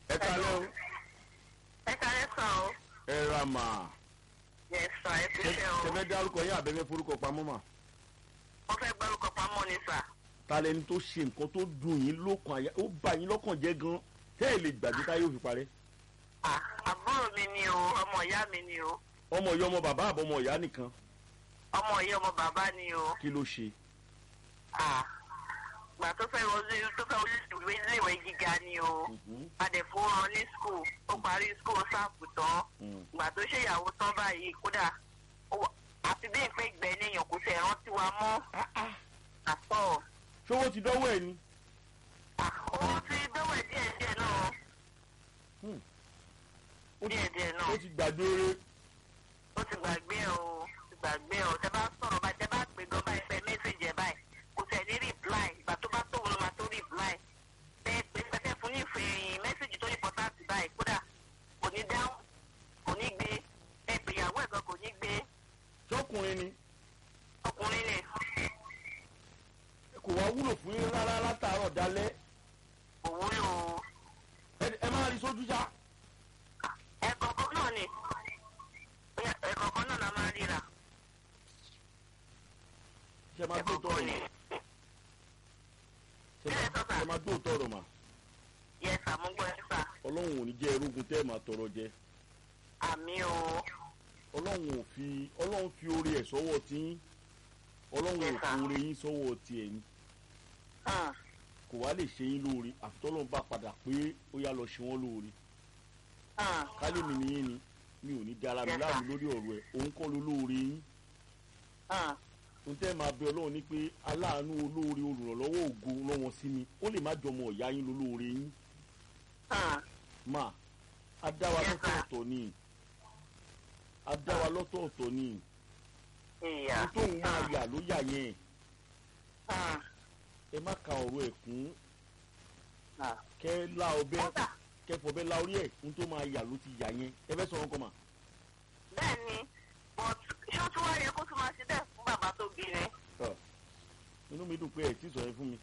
ẹ kalẹ́ o ẹ kárẹ́ sàn o. ẹ ra mà yẹ sàn ẹ fi ṣe o. tẹ́fẹ́ dárúkọ yín àbẹ́fẹ́ forúkọ pamọ́ mà mo fẹ́ gbárùkọ pamọ́ ni sà. ta lẹni tó ṣe nǹkan tó dùn yín lókàn àyà ó bà yín lọ́kàn jẹ́ gan tẹ́ ẹ lè gbàgbé táyé ò fi parẹ́ Ah, àbúrò mi ni o ọmọ ìyá mi ni o ọmọ ìyá ọmọ bàbá àbọ̀ ọmọ ìyá nìkan ọmọ ìyá ọmọ bàbá ni o. kí ló ṣe Ah, gbà tó fẹ́ wọlé tó fẹ́ wọlé ìwé iléèwé gíga ni o. Mhm. adẹ̀fó ran ní skul ó parí skul sáàpù tán Mm. gbà tó ṣèyàwó tán báyìí kódà ó- àfi bí ìpè gbẹ níyàn kò tẹ̀ rántí wa mọ́ àtọ̀. ṣówó ti dọ́wọ́ ẹ̀ ni Ah, òun ti dọ́wọ́ díẹ̀ díẹ̀ náà ó ti- díẹ̀ díẹ̀ náà. ó ti gbàgbé eré ó ti gbàgbé ẹ o ti gbàgbé ẹ o tẹ bá sọ̀rọ̀ báyìí tẹ bá pè gan báyìí pé mẹ́sẹ̀jì ẹ báyìí kò tẹ̀ ní rìpláì ìgbà tó bá tóun ló máa tó rìpláì tẹ pé pẹ́tẹ́ fún ní ìfẹ̀yìn mẹ́sẹ̀jì tó ìpọ́táàtì báyìí kódà kò ní dáhùn kò ní gbé ẹ pè ìyàwó ẹ̀ gan kò ní gbé ṣọkùnrin ni ọkùnrin ni kò wá wúlò fún yín rárá látàárọ̀ dalẹ́ òwúlò ẹ- ẹ máa rí sójú ṣá ẹ̀kọ̀ọ̀kan náà ni ẹ̀kọ̀ọ̀kan náà la máa ríra ṣe máa gbó tọrọ ẹ̀kọ̀ọ̀kan ni mà ṣe máa- ṣe máa gbó tọrọ mà yẹ sàmúgbọ́ ẹ sà ọlọ́run ò ní jẹ́ erógun tẹ́ ẹ máa tọrọ jẹ àmì o ọlọ́run ò fi ọlọ́run fi oore ẹ̀ sọ́wọ́ tí yín ọlọ́run ò Yes, fi sir. oore yín sọ́wọ́ tiẹ̀ ni hàn kò wá lè ṣe yín lóore àfitọ́lọ́run bá padà pé ó yá lọ ṣe wọ́n lóore hàn kálí mi nìyí ni mi ò ní dára mi Yes, láàmú sir. lórí ọ̀rọ̀ ẹ̀ òun kọ́ ló lóore yín hàn ohun tẹ́ ẹ máa bẹ ọlọ́run ni pé aláàánú olóore olùrànlọ́wọ́ ògo lọ́wọ́ sí mi ó lè má jọmọ ọ̀yá yín lólóore yín hàn mà á dá wa Yes, sir. lọ́tọ̀ọ̀tọ̀ ni á dá wa lọ́tọ̀ọ̀tọ̀ ni ìyá ohun tóun máa yà ló yà yẹn hàn ẹ má ka ọ̀rọ̀ ẹ̀ kún hàn. kẹ́ la ọbẹ̀ kódà kẹ́ fọbẹ̀ la orí ẹ̀ ohun tó máa yà ló ti yà yẹn ẹ fẹ́ sọ̀rọ̀ nǹkan mà. bẹ́ẹ̀ ni but ṣé ó tún wá yẹ kó tún máa ṣe bẹ́ẹ̀ fún bàbá tó bí ni. Ọ̀, inú mi dùn pé ẹ̀ tí sọ yẹn fún mi.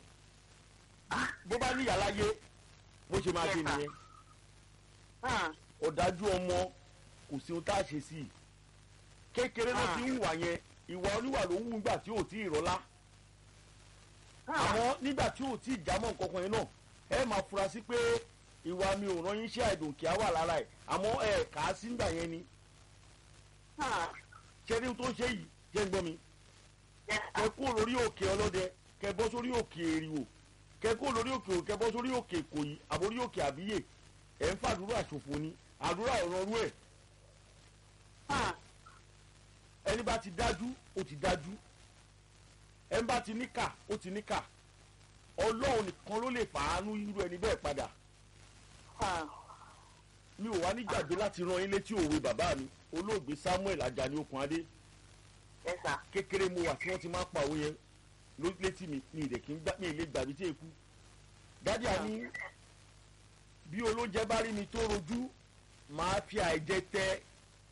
bó bá ní yàrá yé bó ṣe máa Yes, ṣe sir. nìyẹn hàn ọ̀dájú ọmọ kò sí ohun tá a ṣe sí i kékeré ló Ah. ti ń wà yẹn ìwà oníwà ló ń wù nígbà tí ò tí ì rọ́lá hàn àmọ́ nígbà tí ò tí ì jámọ́ nǹkan kan yẹn náà ẹ máa fura sí pé ìwà mi ò rán yín ṣe àìdùnkì á wà lára ẹ̀ àmọ́ ẹ kà á sí nígbà yẹn ni hàn ṣé ní tó ń ṣe yìí jẹ́ ń gbọ́ mi yes kẹ kó lórí òkè ọlọ́dẹ kẹ bọ́ sórí òkè èrìwò kẹ kó lórí òkè òkè bọ́ sórí òkè ìkòyí àbórí òkè àbíyè ẹ̀ ń fàdúrà ṣòfò ni àdúrà ìrọ̀rú ẹ̀ hàn ẹni bá ti dájú ó ti dájú ẹni bá ti níkà ó ti níkà ọlọ́run nìkan ló lè fàánú irú ẹni bẹ́ẹ̀ padà hàn mi ò wá nígbàgbé láti rán yín létí òwe bàbá mi olóògbé samuel ajani okunadé yes sir kékeré mo wà tí wọ́n ti máa ń pa òwe yẹn ló- létí mi ní ìdè kí n gbá mi ì lè gbàgbé tí èkú dádì àní bí olóúnjẹ bá rí mi tó rojú máa fi àìjẹ tẹ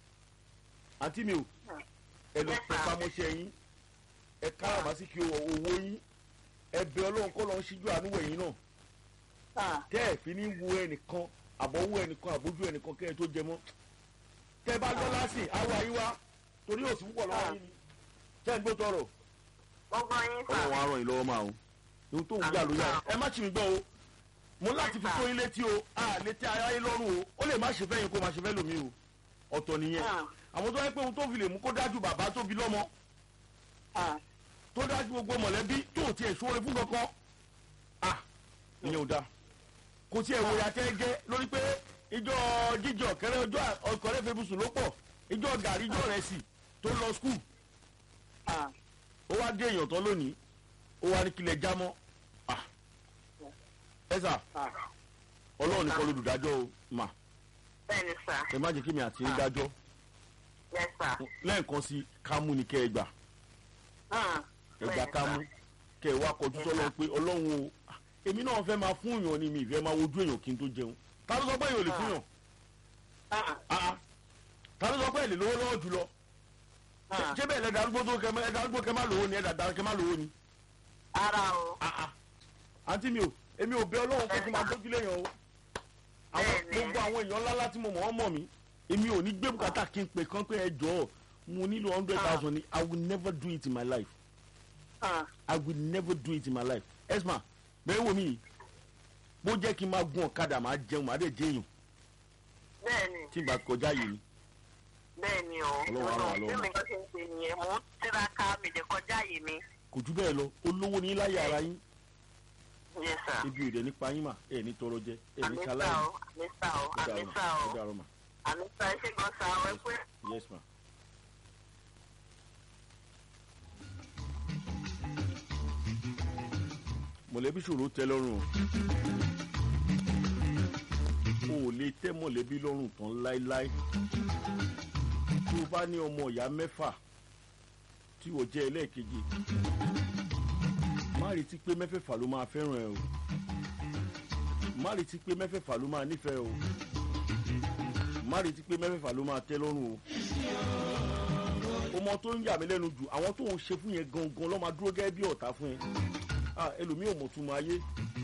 àǹtí mi ò ẹ lọ Yes, pẹ sir. pamọ́ṣẹ́ yín ẹ káràmá sí kí owó yín ẹ bẹ ọlọ́run kọ́ lọ́n ṣíjú àánú wẹ̀yìn náà hàn tẹ́ ẹ̀ fi ní wo ẹnìkan àbọ̀wọ́ ẹnìkan àbójú ẹnìkan kẹ́ ẹ tó jẹ mọ́ tẹ́ ẹ bá lọ lásì awọ àyíwá torí òsì púpọ̀ lọ́wọ́ yín ni tẹ́ ẹ ń gbó tọrọ gbogbo yín sà ọlọ́run á ràn yín lọ́wọ́ máa o ohun tó ń gbà ló yà ẹ má ṣì mí gbọ́ o mo láti fi tó yín létí o a létí aráyé lọ́rùn o ó lè má ṣe fẹ́ yín kó má ṣe fẹ́ lómi o ọ̀tọ̀ nìyẹn hàn àwọn tó yẹ pé ohun tó fi lè mú kó dájú bàbá tó bí lọ́mọ hàn tó dájú gbogbo mọ̀lẹ́bí tó tiẹ̀ sóore fún kankan ah ìyẹn ò dáa kò tiẹ̀ wòye àtẹ́gẹ́ lórí pé ìjọ jíjẹ ọ̀kẹ́rẹ́ ọjọ́ ọkọ̀rẹ́ febusùn ló pọ̀ ìjọ gàrí ìjọ rẹ̀ sì tó lọ skul hàn ó wá dé èèyàn tán lónìí ó wá ní kílẹ̀ jámọ́ ah ẹ sà hàn ọlọ́run nìkan lolùdájọ́ o mà bẹ́ẹ̀ ni sà ẹ má jẹ́ kí mi àti ń dájọ́ yes sir lẹ́ẹ̀kan sí kámú ni kẹ́ ẹ gbà hàn ẹgbà kámú kẹ́ ẹ wá kọjú sọ́lọ́ pé ọlọ́run o ah, èmi náà fẹ́ máa fún èèyàn ni mi ìfẹ́ máa wojú èèyàn kí n tó jẹun ta ló sọ pé èèyàn ò lè fún yàn hàn Ah, ah. ta ló sọ pé èlè lówó lọ́wọ́ jùlọ hàn ṣé bẹ́ẹ̀ lẹ́dà arúgbó tó kẹ ẹ̀dà arúgbó kẹ má lówó ni ẹ̀dà dára kẹ má lówó ni ara o Ah, ah. àǹtí mi ò èmi ò bẹ ọlọ́run kó kó máa gbójú léèyàn o àwọn Bẹ́ẹ̀ni. gbogbo àwọn èèyàn ńláńlá tí mo mọ̀ wọ́n mọ̀ mí èmi ò ní gbé bùkátà kí n pè kán pé ẹ jọ̀ọ́ mo nílò hundred thousand ni i will never do it in my life Ah, i will never do it in my life esma bẹ́ẹ̀ wò mí yìí bó jẹ́ kí n máa gun ọ̀kadà máa jẹun máa dẹ̀ jẹ́yàn bẹ́ẹ̀ni tí n bá kọjá yìí ni bẹ́ẹ̀ni o Ọlọ́run á ràn wá bí lọ́wọ́. mi kàn ṣe ń ṣe nìyẹn mò ń tiraka mi lè kọjá yìí mi kò jù bẹ́ẹ̀ lọ olówó ní láyé ara yín yes sir ebi ò dẹ̀ nípa yín mà ẹ̀ ní tọrọ jẹ ẹ̀ ní àmísà ṣaláì o àmísà o àmísà ó o dàrọ mà àmísà ẹ ṣe gan sa ọ ẹ pé. yes ma. mọ̀lẹ́bí ṣòro tẹ́ lọ́rùn o ò lè tẹ́ mọ̀lẹ́bí lọ́rùn tán láéláé tó o bá ní ọmọ ìyá mẹ́fà tí o jẹ́ ẹlẹ́ẹ̀kejì má retí pé mẹ́fẹ̀ẹ̀fà ló máa fẹ́ràn ẹ o má retí pé mẹ́fẹ̀ẹ̀fà ló máa nífẹ̀ẹ́ o má retí pé mẹ́fẹ̀ẹ̀fà ló máa tẹ́ lọ́rùn o ọmọ tó ń yà mí lẹ́nu jù àwọn tó ń ṣe fún yẹn gangan ló máa dúró gẹ́gẹ́ bí ọ̀tá fún yẹn ah ẹlòmíì ò mọ̀ tún máa yé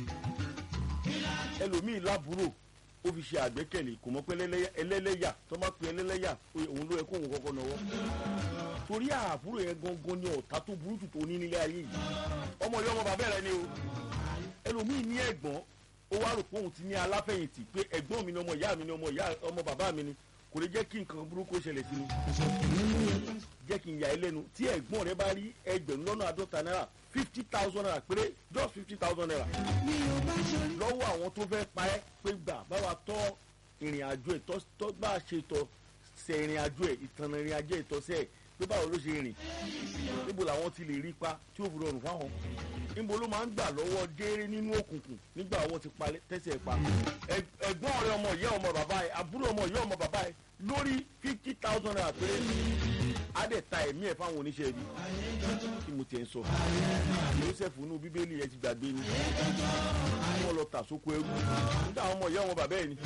ẹlòmíì lábúrò ó fi ṣe àgbẹ́kẹ̀lé kò mọ̀ pé ẹlẹ́lẹ́yà- ẹlẹ́lẹ́yà tó bá pe ẹlẹ́lẹ́yà pé òun ló yẹ kóun kọ́kọ́ náwó torí àbúrò yẹn gangan ni ọ̀tá tó burú jù tó ní nílé ayé yìí ọmọ yìí ọmọ bàbá rẹ ni o ẹlòmíì ní ẹ̀gbọ́n ó wá rò pé òun ti ní aláfẹ̀yìntì pé ẹ̀gbọ́n mi ni ọmọ ìyá mi ni ọmọ ìyá ọmọ bàbá mi ni kò lè jẹ́ kí nǹkan burúkú ṣẹlẹ̀ sí mi jẹ́ kí n yà ẹ́ lẹ́nu tí ẹ̀gbọ́n rẹ bá rí ẹgbẹ̀rún lọ́nà àádọ́ta náírà fifty thousand naira péré just fifty thousand naira lọ́wọ́ àwọn tó fẹ́ pa ẹ́ pé gbà báwa tọ́ ìrìn àjò ẹ̀ tọ́ tọ́ bá a ṣe tọ́ sẹ ìrìn àjò ẹ̀ ìtànà ìrìn àjò ẹ̀ tọ́ sẹ́ ẹ̀ pé báwo ló ṣe rìn níbo làwọn ti lè rí pa tí ó fi rọrùn fáwọn níbo ló máa ń gbà lọ́wọ́ dééré nínú òkùnkùn nígbà ọwọ́ ti pa tẹ́sẹ̀ pa Ẹ- ẹ̀gbọ́n rẹ ọmọ ìyá ọmọ bàbá ẹ̀ àbúrò ọmọ ìyá ọmọ bàbá ẹ̀ lórí fifty thousand naira péré á dẹ̀ ta ẹ̀mí ẹ̀ fáwọn oníṣẹ́ ibi tí mo tiẹ̀ ń sọ joseph inú bíbélì ẹ ti gbàgbé ni wọ́n lọ tà sóko ẹrú nígbà àwọn ọmọ ìyá ọmọ bàbá ẹ̀ ni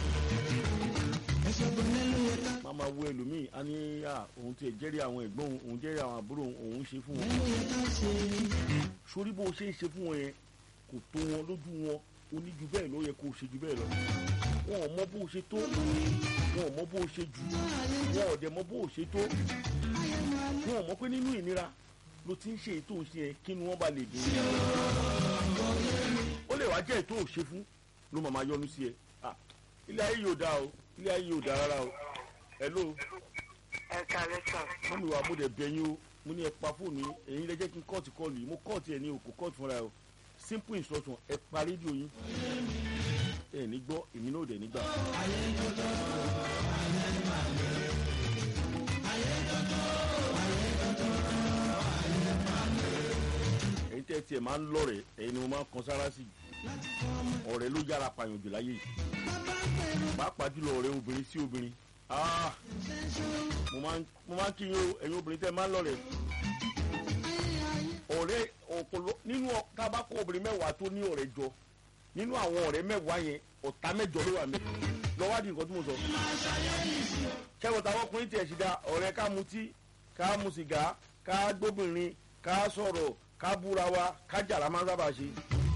màmá wo ẹlòmíì á ní à òun tiẹ̀ jẹ́rìí àwọn ẹ̀gbọ́n òun òun jẹ́rìí àwọn àbúrò òun òun ṣe fún wọn sórí bó o ṣe ń ṣe fún wọn yẹn kò tó wọn lójú wọn o ní ju bẹ́ẹ̀ ló yẹ kó o ṣe ju bẹ́ẹ̀ lọ wọn ò mọ bó o ṣe tó wọn ò mọ bó o ṣe jù wọn ò dẹ̀ mọ bó o ṣe tó wọn ò mọ pé nínú ìnira ló ti ń ṣe ètò òṣè yẹn kí ni wọ́n bá lè dùn ó lè wá jẹ́ ètò òṣè fún ló máa máa yọnu sí ẹ Ah, ilé ayé yóò dáa o ilé ayé yóò dáa rárá o hello ẹ kàlẹ́ sàn. mọ́mi wa mo dẹ̀ bẹ̀ yín o mo ní ẹ pa fóònù yín èyí lẹ jẹ́ kí n kọ́ọ̀tì kọ́ọ̀lù yìí mo kọ́ọ̀tì ẹ̀ ní o kò kọ́ọ̀tì fúnra ẹ o simple instruction ẹ pa rédíò yín ẹ ní gbọ́ èmi náà ò dẹ̀ nígbà. èyí tẹ́ tiẹ̀ máa ń lọ́rẹ̀ ẹ̀yin ni mo máa ń kan sára sí jù ọ̀rẹ́ ló yára pààyàn jù láyé yìí pàápàá jùlọ ọ̀rẹ́ obìnrin sí obìnrin ah mo máa ń mo máa ń kí yín o ẹ̀yin obìnrin tẹ́ ẹ máa ń lọ́rẹ̀ ọ̀rẹ́ ọ̀pọ̀lọ nínú ọ- tá a bá kó obìnrin mẹ́wàá tó ní ọ̀rẹ́ jọ nínú àwọn ọ̀rẹ́ mẹ́wàá yẹn ọ̀tá mẹ́jọ ló wà mí lọ́wádìí nǹkan tí mo sọ. ṣẹ́gun táwọn ọkùnrin tiẹ̀ ṣì dá ọ̀rẹ́ ká mutí ká mu sìgá ká gbóbìnrin ká sọ̀rọ̀ ká búra wa ká jà la máa ń sábà ṣe.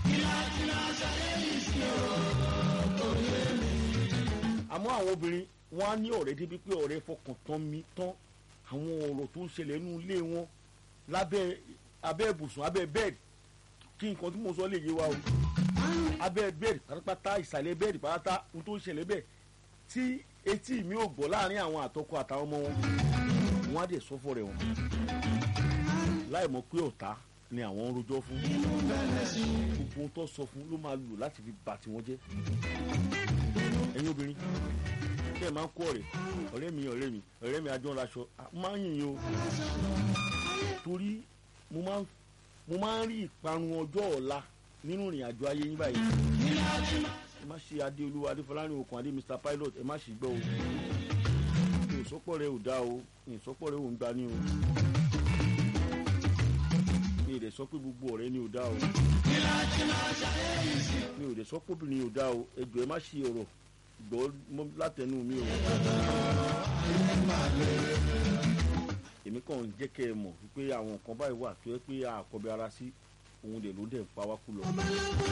àmọ́ àwọn obìnrin wọn á ní ọ̀rẹ́ débi pé ọ̀rẹ́ fọkàn tán mi tán àwọn ọ̀rọ̀ tó ń ṣẹlẹ̀ nínú ilé wọn lábẹ́ abẹ́ ibùsùn abẹ́ bẹ́ẹ̀dì kí nǹkan tí mo sọ lè yé wa o abẹ́ bẹ́ẹ̀dì pátápátá ìsàlẹ̀ bẹ́ẹ̀dì pátá ohun tó ń ṣẹlẹ̀ bẹ́ẹ̀ tí etí mi ò gbọ́ láàrin àwọn àtọkọ àtàwọn ọmọ wọn wọn á dẹ̀ sọ́fọ̀ rẹ̀ wọn láì mọ̀ pé ọ̀tá ni àwọn ń rojọ́ fún gbogbo ohun tó sọ fún ló máa lò láti fi bà tiwọn jẹ́ ẹ̀yin obìnrin kẹ́ ẹ̀ máa ń kó ọ̀rẹ́ ọ̀rẹ́ mi ọ̀rẹ́ mi ọ̀rẹ́ mi ajọ́ ńlaṣọ máa ń yìn yín o torí mo máa ń mo máa ń rí ìparun ọjọ́ ọ̀la nínú ìrìn àjò ayé yín báyìí ẹ má ṣe adéolúwa adéfọlárin okùn adé mr pilot ẹ má ṣì gbọ́ o mi ò sọ́pọ̀ rẹ ò dá o mi ò sọ́pọ̀ rẹ ò ń gba ní o mi ò dẹ̀ sọ pé gbogbo ọ̀rẹ́ ni ò dá o mi ò dẹ̀ sọ pé obìnrin ò dá o ẹ jọ̀ọ́ ẹ má ṣe ọ̀rọ̀ gbọ́ mọ́ látẹnu mi o èmi kàn ń jẹ́ kẹ́ ẹ mọ̀ wípé àwọn nǹkan báyìí wà tó yẹ pé àkọ́bí ara sí òun dẹ̀ ló dẹ̀ ń pa wá kú lọ.